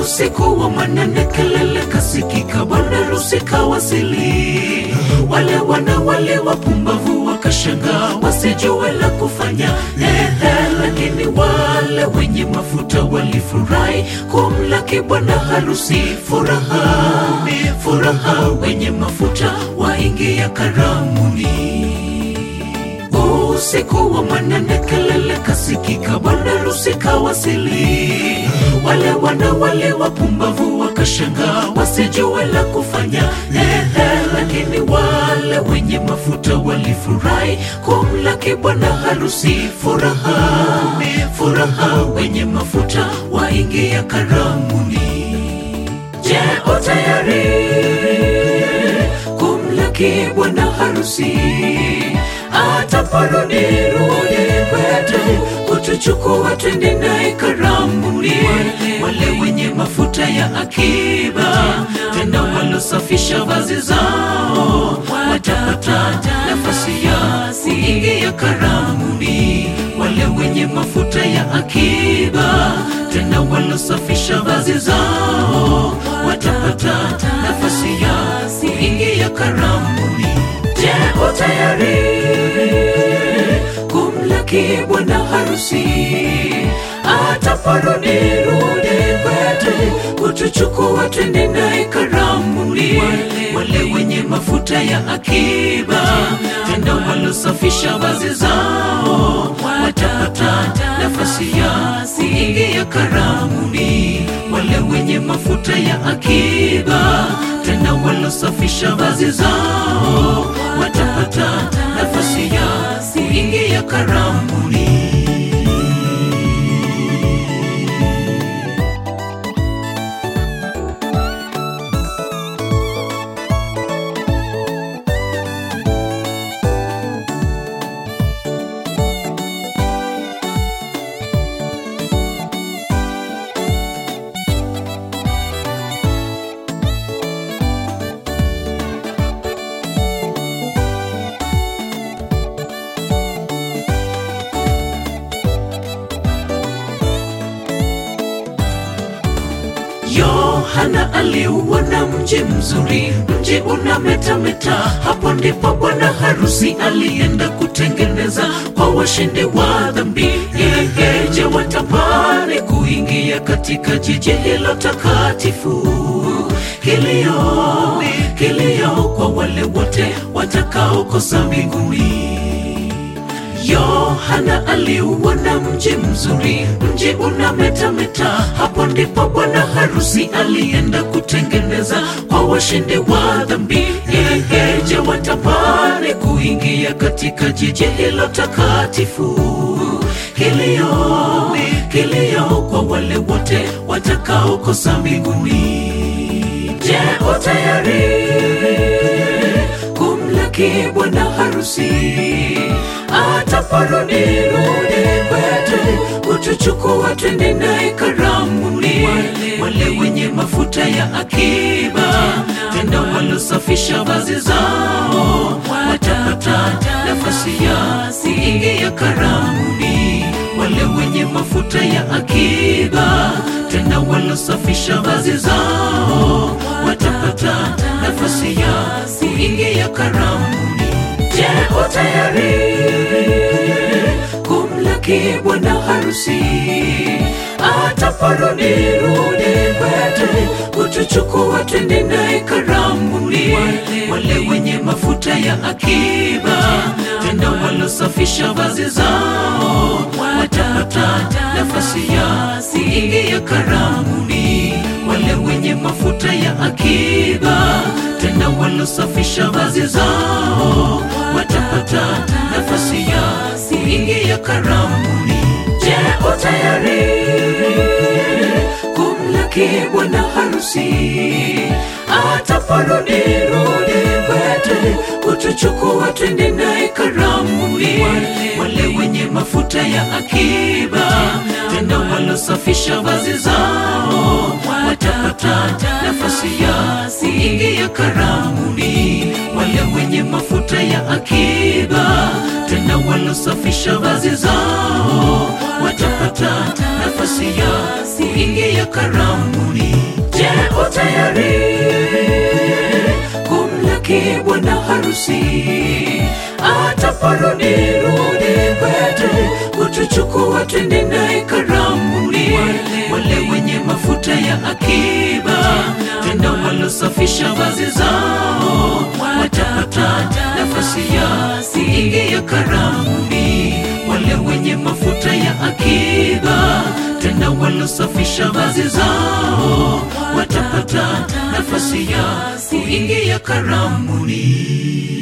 Usiku wa manane, kelele kasikika, bwana harusi kawasili. Wale wana wale wapumbavu wakashangaa, wasijue la kufanya. Ehe, lakini wale wenye mafuta walifurahi kumlaki bwana harusi. Furaha, furaha, wenye mafuta waingia karamuni. Usiku wa manane, kelele kasikika, bwana harusi kawasili. Wale wana wale wapumbavu wakashangaa, wasijue la kufanya. Ehe, lakini wale wenye mafuta walifurahi kumlaki bwana harusi. Furaha, furaha, wenye mafuta waingia karamuni. Je, o tayari kumlaki bwana harusi? Ataporudi rudi kwetu kutuchukua twende naye karamuni. Wale wenye mafuta ya akiba tena walosafisha vazi zao watapata nafasi ya kuingia karamuni. Wale wenye mafuta ya akiba tena walosafisha vazi zao watapata nafasi ya kuingia karamuni. Je, o tayari kumlaki bwana harusi? Ataporudi rudi kwetu kutuchukua twende naye karamuni. Wale wenye mafuta ya akiba tena walosafisha vazi zao watapata nafasi ya kuingia karamuni. Wale wenye mafuta ya akiba tena walosafisha vazi zao watapata nafasi ya kuingia karamuni. Yohana aliuona mji mzuri, mji unametameta. Hapo ndipo bwana harusi alienda kutengeneza kwa washindi wa dhambi. Yeje watamani kuingia katika jiji hilo takatifu. Kilio, kilio kwa wale wote watakaokosa mbinguni. Yohana aliuona mji mzuri, mji unametameta. Hapo ndipo bwana harusi alienda kutengeneza kwa washindi wa dhambi. Yeje watamani kuingia katika jiji hilo takatifu. Kilio, kilio kwa wale wote watakaokosa mbinguni. Je, o tayari kumlaki bwana harusi? Ataporudi rudi kwetu kutuchukua twende naye karamuni. Wale wenye mafuta ya akiba tena walosafisha vazi zao watapata nafasi ya kuingia karamuni. Wale wenye mafuta ya akiba tena walosafisha vazi zao watapata nafasi ya kuingia karamuni. Je, o tayari kumlaki bwana harusi? Ataporudi rudi kwetu kutuchukua twende naye karamuni. Wale wenye mafuta ya akiba tena walosafisha vazi zao watapata nafasi ya kuingia karamuni. Wale wenye mafuta ya akiba tena walosafisha vazi zao watapata nafasi ya kuingia karamuni. Je, o tayari kumlaki bwana harusi? Ataporudi rudi kwetu kutuchukua twende naye karamuni. Wale wenye mafuta ya akiba tena walosafisha vazi zao watapata nafasi ya kuingia karamuni. Wale wenye mafuta ya akiba tena tena walosafisha vazi zao watapata nafasi ya kuingia karamuni. Je, utayari kumlaki bwana harusi ataporudi rudi kwetu kutuchukua twende naye karamuni. Wale wenye mafuta ya akiba tena walosafisha vazi zao watapata nafasi ya kuingia karamuni. Wale wenye mafuta ya akiba tena walosafisha vazi zao watapata nafasi ya kuingia karamuni.